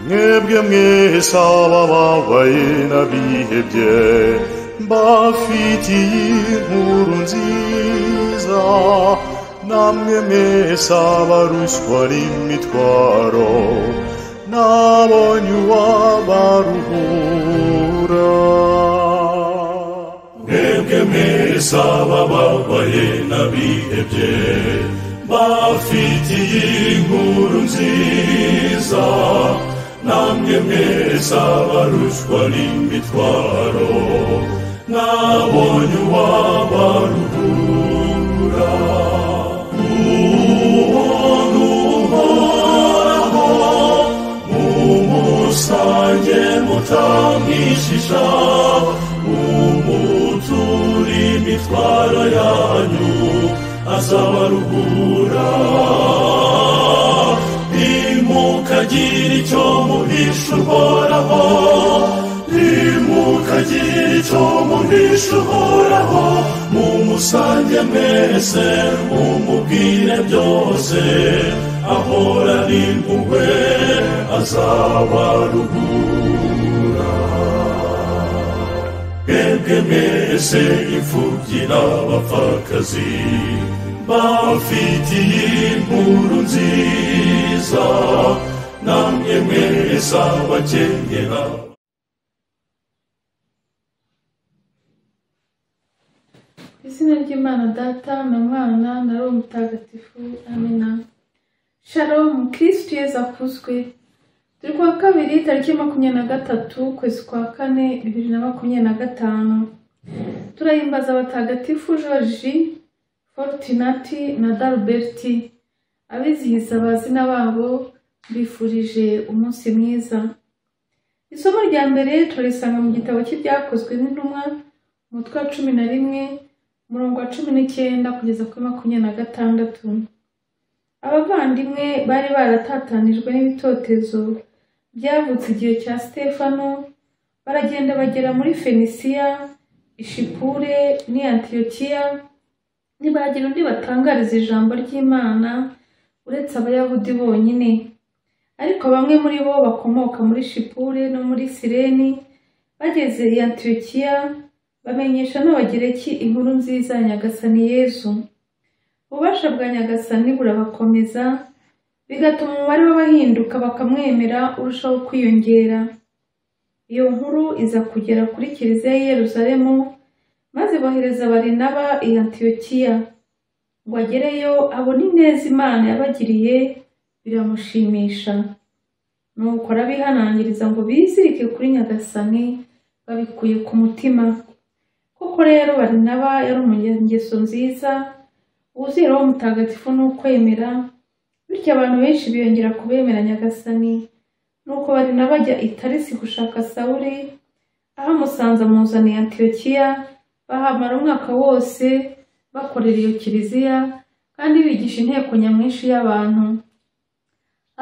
mwebwe mwese abababaye n'abihebye mbafitiye inkuru nziza namwe mwese abaruswa n'imitwaro nabonye uwabaruhura mwebwe mwese abababaye n'abihebye bafitiye inkuru nziza namwe mwese abaruswa n'imitwaro nabonye uwabaruhura umuntu uhoraho mumusange mutamwishisha umutura imitwaro yanyu azabaruhura ntimukagira icyo muhisha uhoraho ntimukagira icyo muhisha uhoraho mumusange mwese mumubwire byose ahorana impuhwe azabaruhura mwebwe mwese imfubyi n'abapfakazi bafitiye inkuru nziza namwe mwese abakenyera Ku izina ry'imana data na mwana na roho mutagatifu amina sharomu kirisitu yeza akuzwe turi kuwa kabiri tariki makumyabiri na gatatu ukwezi kwa kane bibiri na makumyabiri na gatanu turahimbaza abatagatifu george forutinati na daruberti abizihiza abazina babo bifurije umunsi mwiza isomo rya mbere turisanga mu gitabo cy'ibyakozwe n'intumwa umutwe wa cumi na rimwe umurongo wa cumi n'icyenda kugeza kuri makumyabiri na gatandatu abavandimwe bari baratatanijwe n'ibitotezo byavutse igihe cya stefano baragenda bagera muri fenisiya ishipure n'antiyokiya ntibagira undi batangariza ijambo ry'imana uretse abayahudi bonyine ariko bamwe muri bo bakomoka muri shipure no muri sireni bageze i antiyokiya bamenyesha n'abagereki inkuru nziza ya nyagasani yezu ububasha bwa nyagasani burabakomeza bigatuma umubare w'abahinduka bakamwemera urushaho kwiyongera iyo nkuru iza kugera kuri kiliziya y'i yeruzalemu maze bohereza barinaba i antiyokiya ngo agereyo abone ineza imana yabagiriye biramushimisha nuko arabihanangiriza ngo bizirike kuri nyagasani babikuye ku mutima koko rero barinaba yari umunyangeso nziza uzira wo mutagatifu ni ukwemera bityo abantu benshi biyongera kubemera nyagasani nuko barinaba ajya i tarisi gushaka sawuri aho amusanze amuzaniye antiyokiya bahamara umwaka wose bakorera iyo kiliziya kandi bigisha inteko nyamwinshi y'abantu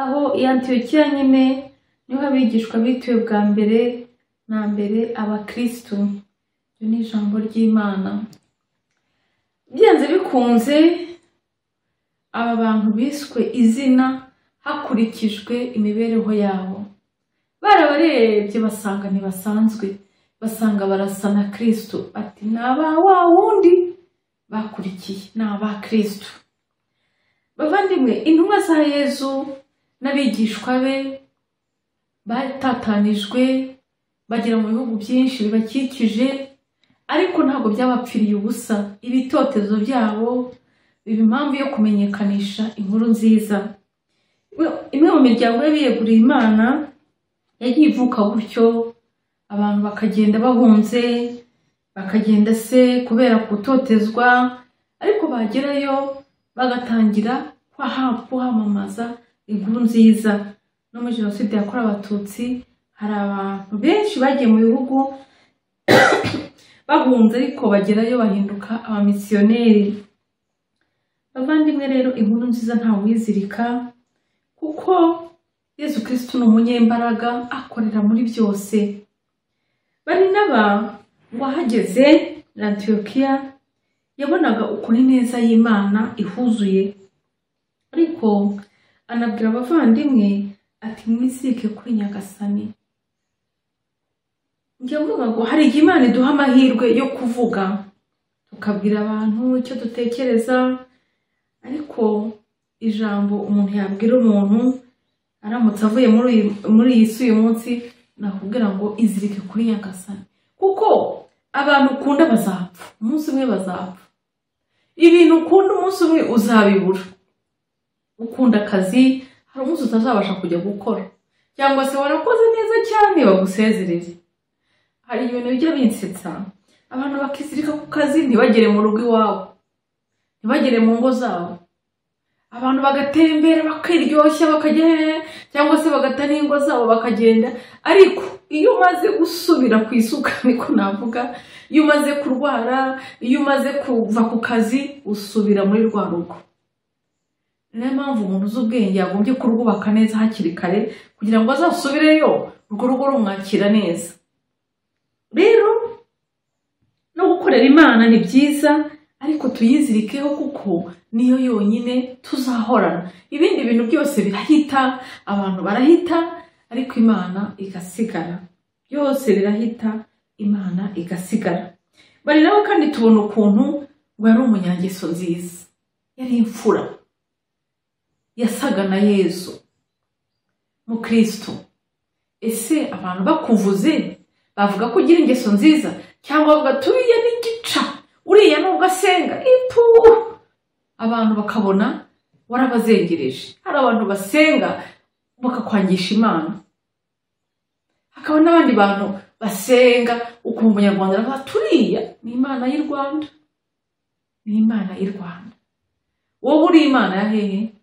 aho i antiyokiya nyine niho abigishwa bituye bwa mbere na mbere abakirisitu iryo ni ijambo ry'imana byanze bikunze aba bantu biswe izina hakurikijwe imibereho yabo barabarebye basanga ntibasanzwe basanga barasa na kirisitu ati ni aba wa wundi bakurikiye ni aba kirisitu bavandimwe intumwa za yezu n'abigishwa be batatanijwe bagera mu bihugu byinshi bibakikije ariko ntabwo byabapfiriye ubusa ibitotezo byabo biba impamvu yo kumenyekanisha inkuru nziza imwe mu miryango y'abiyeguriye imana yagiye ivuka gutyo abantu bakagenda bahunze bakagenda se kubera gutotezwa ariko bagerayo bagatangira kuhamamaza inkuru nziza no muri jenoside yakorewe abatutsi hari abantu benshi bagiye mu bihugu bahunze ariko bagerayo bahinduka abamisiyoneri bavandimwe rero inkuru nziza ntawuyizirika kuko yezu kirisitu ni umunyembaraga akorera muri byose bari n'aba wahageze na antiyokiya yabonaga ukuntu ineza y'imana ihuzuye ariko anabwira abavandimwe ati mwizike kuri nyagasani njya mvuga ngo hari igihe imana iduha amahirwe yo kuvuga tukabwira abantu icyo dutekereza ariko ijambo umuntu yabwira umuntu aramutse avuye muri uyu- muri iyi si uyu munsi nakubwira ngo izirike kuri nyagasani kuko abantu ukunda bazapfa umunsi umwe bazapfa ibintu ukunda umunsi umwe uzabibura ukunda akazi hari umunsi utazabasha kujya gukora cyangwa se warakoze neza cyane bagusezerere hari ibintu bijya binsetsa abantu bakizirika ku kazi ntibagere mu rugo iwabo ntibagere mu ngo zabo abantu bagatembera bakiryoshya bakajya hehe cyangwa se bagata n'ingo zabo bakagenda ariko iyo umaze gusubira ku isuka niko navuga iyo umaze kurwara iyo umaze kuva ku kazi usubira muri rwa rugo niyo mpamvu umuntu uzi ubwenge yagombye kurwubaka neza hakiri kare kugira ngo azasubireyo urwo rugo rumwakira neza rero no gukorera imana ni byiza ariko tuyizirikeho kuko niyo yonyine tuzahorana ibindi bintu byose birahita abantu barahita ariko imana igasigara byose birahita imana igasigara bari nabo kandi tubona ukuntu ngo yari umunyangeso nziza yari imfura yasaga na yezu mukristo ese abantu bakuvuze bavuga ko ugira ingeso nziza cyangwa bavuga turiya n'igica uriya nubwo asenga ipu abantu bakabona warabazengereje hari abantu basenga bakakwangisha imana hakaba n'abandi bantu basenga ukuntu umunyarwanda aravuga turiya ni imana y'i rwanda ni imana y'i rwanda wowe uri imana ya hehe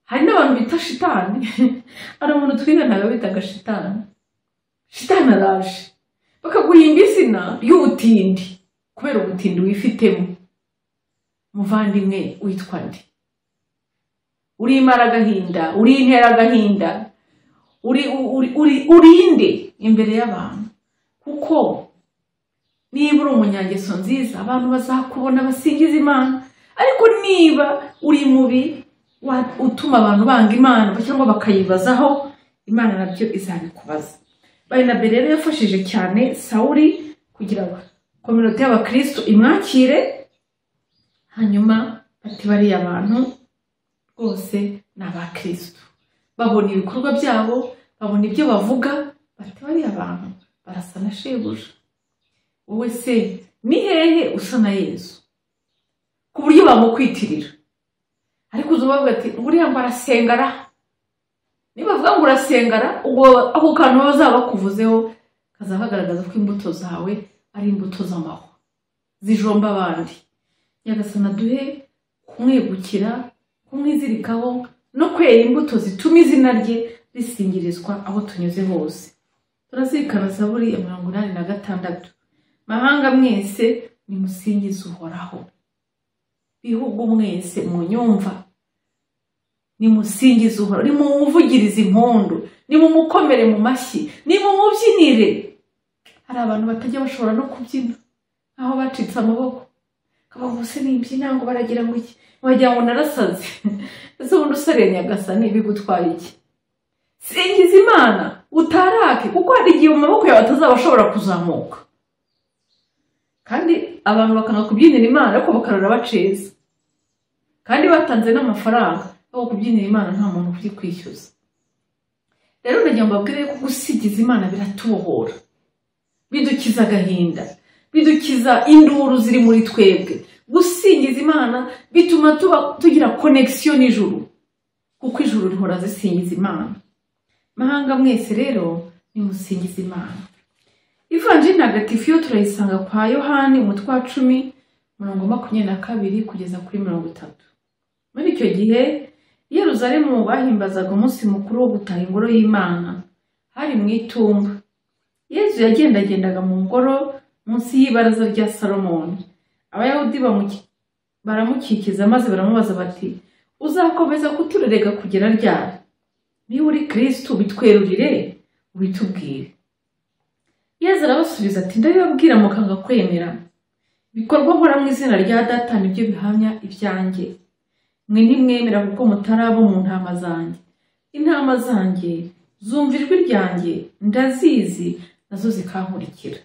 hari n'abantu bita shitani hari umuntu twiganaga bitaga shitani shitani araje bakaguhimba izina ry'ubutindi kubera ubutindi wifitemo muvandimwe witwa nde uri imara agahinda uri intera agahinda uri uri- uri- urinde imbere y'abantu kuko niba uri umunyangeso nziza abantu bazakubona basingiza imana ariko niba uri mubi wa- utuma abantu banga imana cyangwa bakayibazaho imana nabyo izabikubaza barinabe rero yafashije cyane sawuri kugira ngo kominote y'abakristo imwakire hanyuma bati bariya bantu rwose ni abakristo babona ibikorwa byabo babona ibyo bavuga bati bariya bantu barasa na shebuja wowe se ni hehe usa na yezu ku buryo bamukwitirira ariko uza ubavuga ati buriya ngo arasengara niba bavuga ngo urasengara ubwo ako kantu bazaba bakuvuzeho kazaba kagaragaza ko imbuto zawe ari imbuto z'amahwa zijomba abandi nyagasana duhe kumwegukira kumwizirikaho no kwera imbuto zituma izina rye risingirizwa aho tunyuze hose turazirikana zaburi ya mirongo inani na gatandatu mahanga mwese nimusingize uhoraho bihugu mwese munyumva nimusingize uhoraho nimumuvugirize impundu nimumukomere mu mashyi nimumubyinire hari abantu batajya bashobora no kubyina aho bacitse amaboko kabavuse nimbyina ngo baragira ngo iki wagira ngo narasaze ese ubundi usariye nyagasani bigutwara iki singiza imana utarake kuko hari igihe mu maboko yawe atazaba ashobora kuzamuka kandi abantu bakanga kubyinira imana ariko bakarora baceza kandi batanze n'amafaranga aho kubyinira imana nta muntu uri kwishyuza rero ndagira ngo mbabwire ko gusigiza imana biratubohora bidukiza agahinda bidukiza induru ziri muri twebwe gusingiza imana bituma tuba tugira konegisiyo n'ijuru kuko ijuru rihora zisingiza imana mahanga mwese rero nimusingiza imana ivanjiri ntagatifu yo turayisanga kwa yohani umutwe wa cumi mirongo makumyabiri na kabiri kugeza kuri mirongo itatu muri icyo gihe i yeruzalemu bahimbazaga umunsi mukuru wo gutaha ingoro y'imana hari mu itumba yezu yagendagendaga mu ngoro munsi y'ibaraza rya salomoni abayahudi bamuki- baramukikiza maze baramubaza bati uzakomeza kuturerega kugera ryari niba uri kirisitu bitwerurire ubitubwire yezu arabasubiza ati ndabibabwira mukanga kwemera ibikorwa nkora mu izina rya data nibyo bihamya ibyanjye mwe ntimwemera kuko mutarabo mu ntama zanjye intama zanjye zumva ijwi ryanjye ndazizi nazo zikankurikira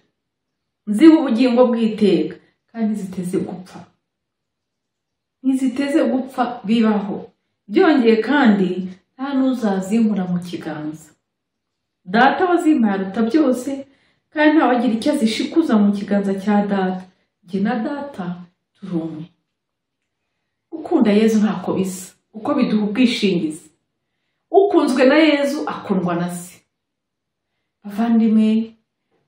nziha ubugingo bw'iteka kandi ziteze gupfa ntiziteze gupfa bibaho byongeye kandi nta n'uzazinkura mu kiganza data wazimpaye aruta byose kandi ntawagira icyo azishikuza mu kiganza cya data jye na data turi umwe gukunda yezu ntako bisa uko biduha ubwishingizi ukunzwe na yezu akundwa na se bavandimwe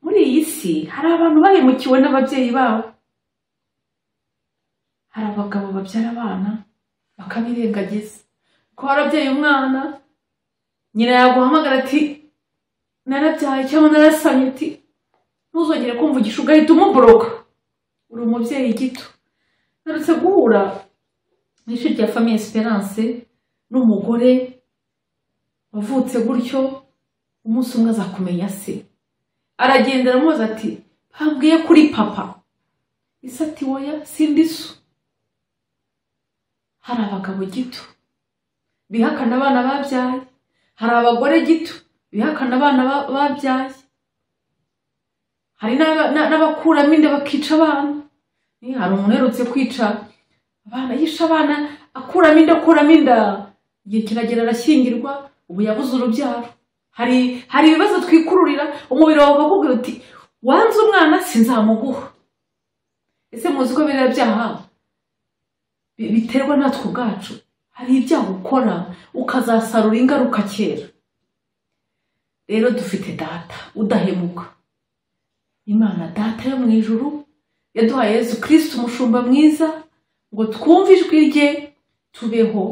muri iyi si hari abantu bahemukiwe n'ababyeyi babo hari abagabo babyara abana bakabirengagiza ko warabyaye umwana nyina yaguhamagara ati narabyaye cyangwa narasamye uti ntuzongere kumvugisha ugahita umuboroka uri umubyeyi gito narutse guhura mu ishuri rya famiye esperance n'umugore wavutse gutyo umunsi umwe aza kumenya se aragenda aramubaza ati bambwiye kuri papa isi ati woya sindi so hari abagabo gito bihakana abana babyaye hari abagore gito bihakana abana ba- babyaye hari n'aba- n'a- n'abakuramo inda bakica abana Eh, hari umuntu uherutse kwica abana yishe abana akuramo inda akuramo inda igihe kiragera arashyingirwa ubu yabuze urubyaro hari hari ibibazo twikururira umubiri wawe ukakubwira uti wanze umwana sinzamuguha ese muzi ko biriya byaha bi- biterwa natwe ubwacu hari ibyaha ukora ukazasarura ingaruka kera rero dufite data udahemuka imana data yo mu ijuru yaduhaye yezu kirisiti umushumba mwiza ngo twumve ijwi rye tubeho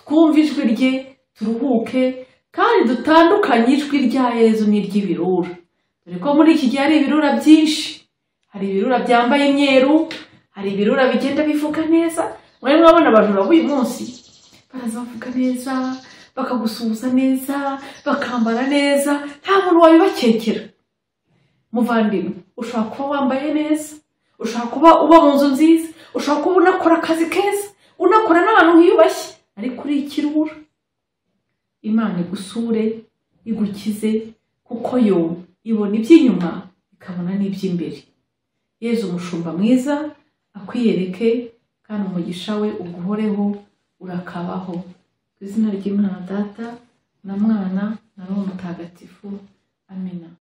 twumve ijwi rye turuhuke kandi dutandukanye ijwi rya yezu n'iry'ibirura dore ko muri iki gihe hari ibirura byinshi hari ibirura byambaye imyeru hari ibirura bigenda bivuga neza mwari mwabona abajura b'uyu munsi baraza bavuga neza bakagusuhuza neza bakambara neza nta muntu wabibakekera muvandimwe ushobora kuba wambaye neza ushobora kuba uba mu nzu nziza ushobora kuba unakora akazi keza unakora n'abantu wiyubashye ariko uri ikirura imana igusure igukize kuko yo ibona iby'inyuma ikabona n'iby'imbere yezu umushumba mwiza akwiyereke kandi umugisha we uguhoreho urakabaho ku izina ry'imana data na mwana na roho mutagatifu amena